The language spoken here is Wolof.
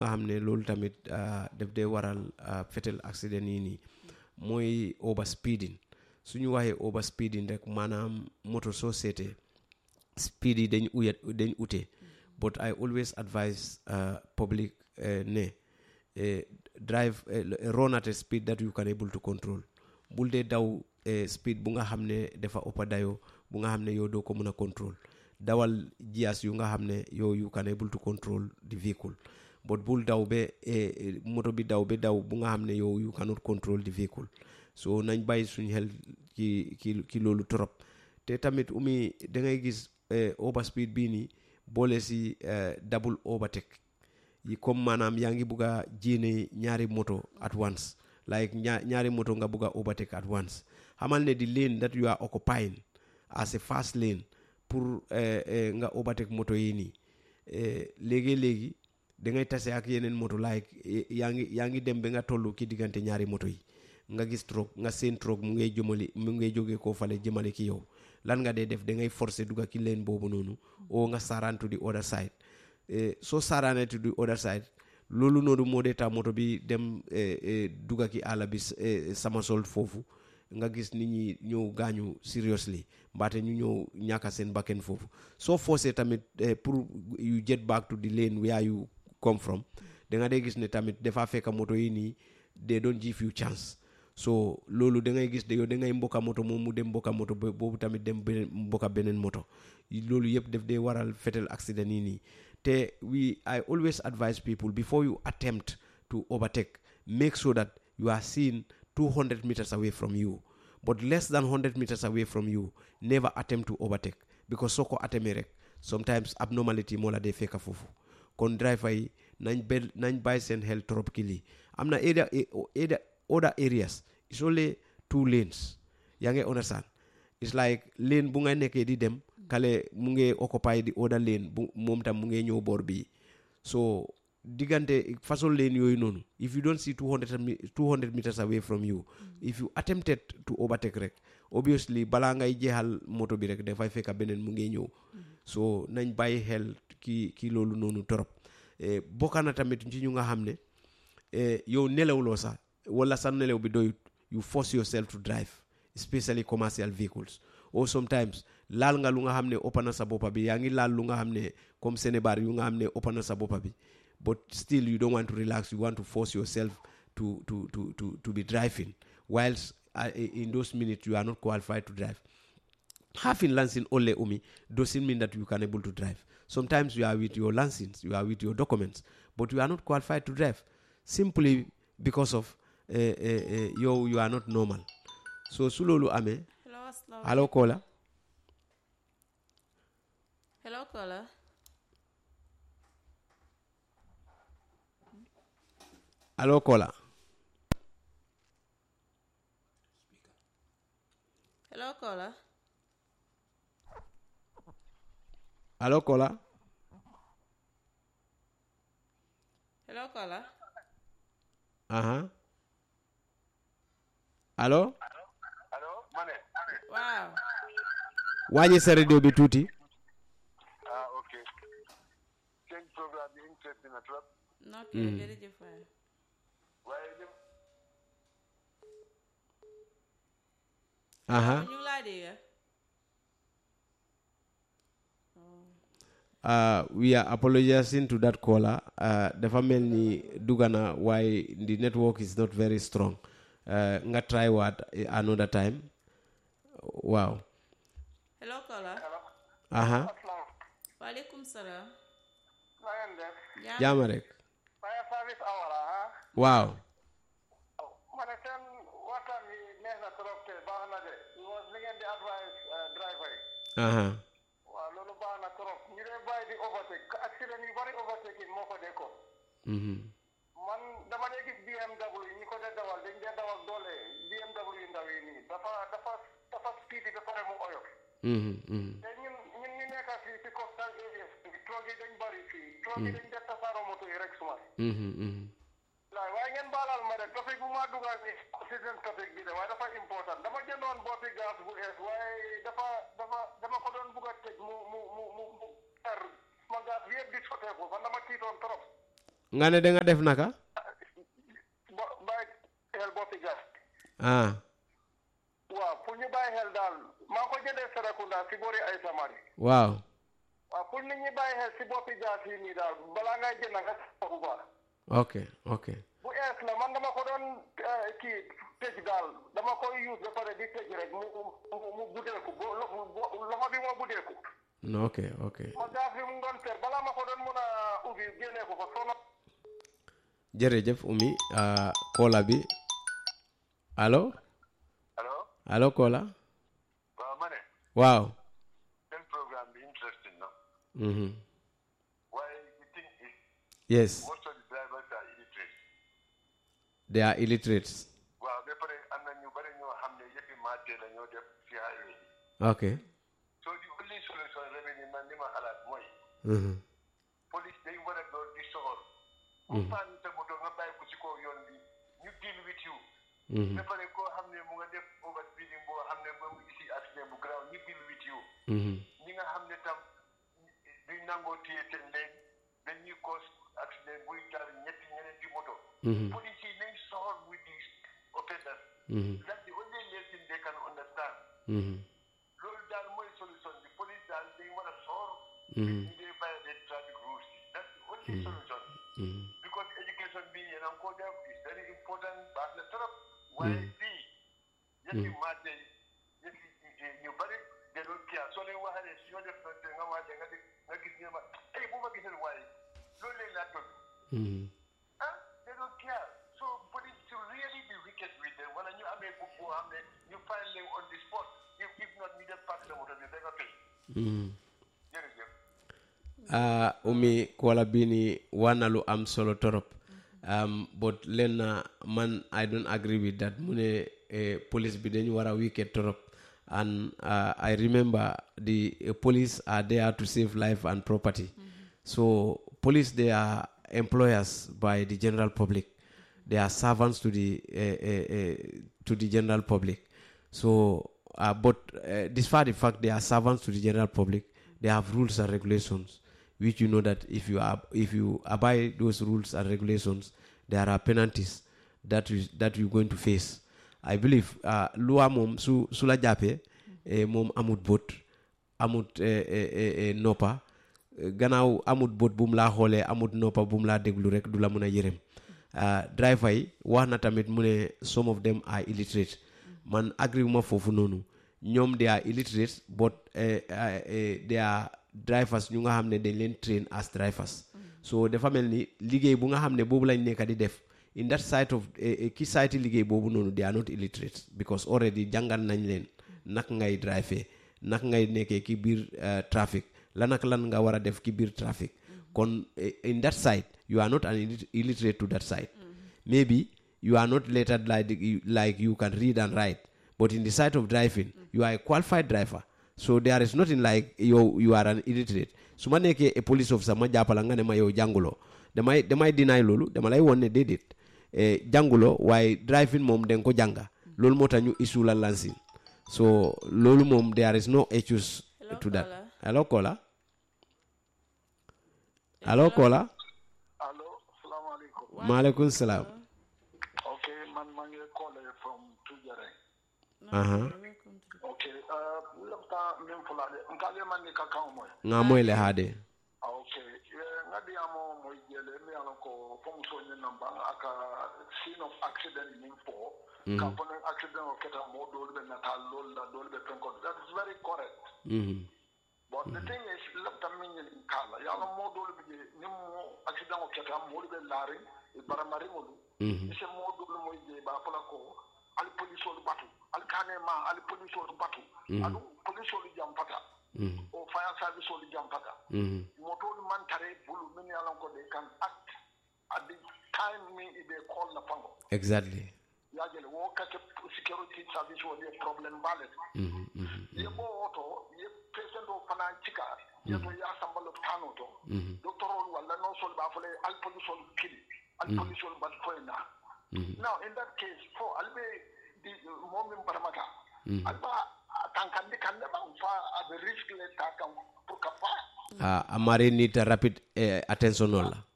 xam ne loolu tamit daf dee waral fatal accident yi nii mooy over speeding su ñu waxee over speeding rek maanaam moto soo seetee speed yi dañ uya dañ ute but I always advise public ne drive run at a speed that you can able to control bul dee daw speed bu nga xam ne dafa ëppa dayoo bu nga xam ne yow doo ko mën a control dawal jias yu nga xam ne yow you can able to control the vehicle but bul daw ba moto bi daw ba daw bu nga xam ne yow you cannot control the vehicle so nañ bàyyi suñ xel ci ci ci loolu trop te tamit umi da ngay gis over speed bii nii boole si double overtake yi comme maanaam yaa ngi bugg a jéene ñaari moto at once like ñaar ñaari moto nga bugg a overtake at once xamal ne di lane that you are occupying as a fast lane pour nga overtake moto yi nii léegi-léegi da ngay tase ak yeneen moto like yaa ngi yaa ngi dem ba nga toll ki diggante ñaari moto yi nga gis troog nga seen troog mu ngay jëmali mu ngay jógee koo fale jëmale ki yow lan nga dee def da ngay forcer dugga ki leen boobu noonu oo nga saaraan to the other side soo saaraanee to the other side loolu noonu moo dee tax moto bi dem dugga ki àll bi sama sol foofu nga gis nit ñi ñëw gaañu seriously mbaate ñu ñëw ñàkka seen bakken foofu soo forcé tamit pour you get back to the lane where you come from da nga dee gis ne tamit dafa fekk moto yi nii they don't give you chance so loolu da ngay gis de yow da ngay mbokka moto moom mu dem mbokka moto boobu tamit dem beneen mbokka beneen moto loolu yëpp daf dee waral fatal accident yi nii te we I always advise people before you attempt to overtake make sure that you are seen 200 meters away from you but less than 100 meters away from you never attempt to overtake because soo ko atemee rek sometimes abnormality moo la dee fekka foofu kon driver yi nañ be nañ bàyyi seen xel trop ki lii am na area area other areas it's only two lanes yaa ngi understand it's like lane bu nga nekkee di dem kale mu ngi occupy di other lane bu moom tam mu ngi ñëw boor bii so diggante façon lane yooyu noonu if you don't see 200 200 meters away from you if you attempted to overtake rek obviously balaa ngay jeexal moto bi rek dafay fekk beneen mu ngi ñëw so nañ bàyyi xel ki ki loolu noonu torop bokka na tamit ci ñu nga xam ne yow nelawloo sax wala sa nelaw bi doyut you force yourself to drive especially commercial vehicles or sometimes laal nga lu nga xam ne ëpp na sa boppa bi yaa ngi laal lu nga xam ne comme Sénébar yu nga xam ne ëpp na sa boppa bi but still you don't want to relax you want to force yourself to to to to, to be driving whilst uh, in those minutes you are not qualified to drive having license only umi doesn't mean that you can able to drive sometimes you are with your license you are with your documents but you are not qualified to drive simply because of uh, uh, uh, you you are not normal so su loolu amee allo Kola hello Kola allo Kola hello Kola allo Kola hello Kola aha allo allo mane waaw wàññi sa radio bi tuuti ah ok seen programme bi interest na trop ok jërëjëf waay waaye lim aha ñu ngi laa dégg uh, we are apologizing to that caller uh, dafa mel ni dugana why the network is not very strong uh, nga try what another time waaw hello Kola aha waaleykum salaam na ngeen def jaama rek fire service awara ah waaw ma ne seen waxtaan bi neex na trop te baax na de was li ngeen di advice driver yi aha waaw loolu baax na trop ñu dee bàyyi di overtake accident yu bari overtake moo ko dee ko mhm man dama dee gis BMW yi ñi ko dee dawal dañ dee dawal doole BMW yu ndaw yi nii dafa dafa dafa speed ba pare mu oyof mhm mhm te ñun ñun ñu nekk fii ci coastal areas bi troog yi dañ bari fii troog yi dañ def tasaaroo moto yi rek suma mhm mhm laay waaye ngeen baalal ma rek topic bu ma dugal ni season topic bi de waaye dafa important dama jëndoon boppi gaz bu ees waaye dafa dafa dama ko doon bugg a tëj mu mu mu mu mu er ma gaz bi yëpp di soteeku man dama tiitoon trop nga ne da nga def naka bo bàyyi xel boppi gas ah waaw pour ñu bàyyi xel daal maa ko jëndee Serekunda si boori ay samari waaw waaw pour nit ñi bàyyi xel si boppi gas yi nii daal balaa ngay jënd nga seet bu baax ok ok bu ees la man dama ko doon eh, kii tëj daal dama koy use ba pare di tëj rek mu mu mu buddeeku bo lo- bo- loxo bi moo buddeeku no ok ok ma gas bi mu ngi doon fer balaa ma ko doon mun a ubbi génnee ko fa sono jërëjëf Umi ah, Kola bi allo allo allo Kola waaw ma ne waaw seen programme bi interesting na mhm waaye the thing is yes most of the drivers are illiterate they are illiterates waaw ba pare am na ñu bari ñoo xam ne yëppi maatee la ñoo def si highway yi ok so the only solution remedy man li ma xalaat mooy mhm police day war a doon di soxor ku paan sa moto nga bàyyi ko si kaw yoon bi ñu deal with you mhm ba pare koo xam ne mu nga def overspeeding boo xam ne moom isi accident bu garaaw ñu deal with you mhm ñi nga xam ne tam duñ nangoo téye seen leen dañuy cause accident buy jaar ñetti ñeneenti moto mhm police yi nañ soxor with these offenders mhm that's the only lesson they can understand mhm loolu daal mooy solution bi police daal dañ war a soxor mhm ñu dee violate traffic rules yi that's the only solution mhm because education bi yéen a ngi ko def is very important baax na trop waaye fii yëpp maate yëpp ñu bari de doon kii soo leen waxee si ñoo def noonu te nga waate nga dégg nga gis ne ma ay bu ma gisee waaye loolu leen laa toll mhm ah they don't care so police should really be wicked with them wala ñu amee book boo xam ne ñu find leen on the spot if if not ñu def park sa moto bi da nga fay mhm jërëjëf ah umi kola bini wana lu am solo torop um, but len na man i don't agree with that mu ne eh, police bi dañu war a wicked torop and uh, i remember the uh, police are there to save life and property so police they are employers by the general public they are servants to the uh, uh, uh, to the general public so uh, but uh, despite the fact they are servants to the general public they have rules and regulations which you know that if you are if you abide those rules and regulations there are penalties that you that you're going to face i believe uh, loi mom su su la jàppee eh, moom amut bot amut eh, eh, eh, eh, noppa eh, gannaaw amut bot bu mu laa xoolee amut noppa bu mu laa déglu rek du la mun a yërëm ah, driver yi wax na tamit mu ne some of them are illiterate man agree ma foofu noonu ñoom they are illiterate but eh, eh, eh, they are drivers ñu nga xam ne dañ leen train as drivers so dafa mel ni liggéey bu nga xam ne boobu lañ nekk di def in that side of eh, eh, ki side liggéey boobu noonu they are not illiterate because already jàngal nañ leen nak ngay drive nak ngay nekkee ki biir eh, traffic lan ak lan nga war a def ki biir traffic kon eh, in that side you are not an illit- illiterate to that side maybe you are not lettered like, like you can read and write but in the side of driving you are a qualified driver so there is nothing like you, you are an illiterate su ma nekkee a police officer ma jàppala nga ne ma yow jànguloo damay damay deny loolu dama lay won ne déedéet eh, jànguloo waaye driving moom da nga ko jànga loolu moo tax ñu issue la lancing so loolu moom there is no issues Hello, to that caller. hello caller hello caller allo salaamaaleykum maaleykum salaam ok man maa ngi calling from Tujare aha ok uh, lefta min fulade nkale man ni kakan moy nga moy le haade Ah, ok Eh, ngadi amo moy jele mi ala ko fom so ni namba aka scene of accident nin fo ka pono accident o keta mo dol be natal lol la dol be penko that is very correct Mhm. but the thing is lefta min ni kala yala mo dol be ni mo accident o keta mo be lari e baramari ngolu Mhm. ise mo dol moy je ba fala ko al police ol batu al kane ma al police ol batu al police ol jam pata Mhm. o fire service ol jam pata Mhm. motolu man tare bulu min yalan ko they can act at the time min ibe call na pango exactly yajele wo kake security service wo ye problem balet Mhm. Mhm. ye bo woto ye patient o fana cika ye to ya sambalo tano to doctor ol wala no sol ba fole al police ol kili al police ol bal foyna now in that case for albe di momin baramata alba tankandi kande ba fa at the risk le takam pour ka fa Ah, amari need a rapid eh, attention olla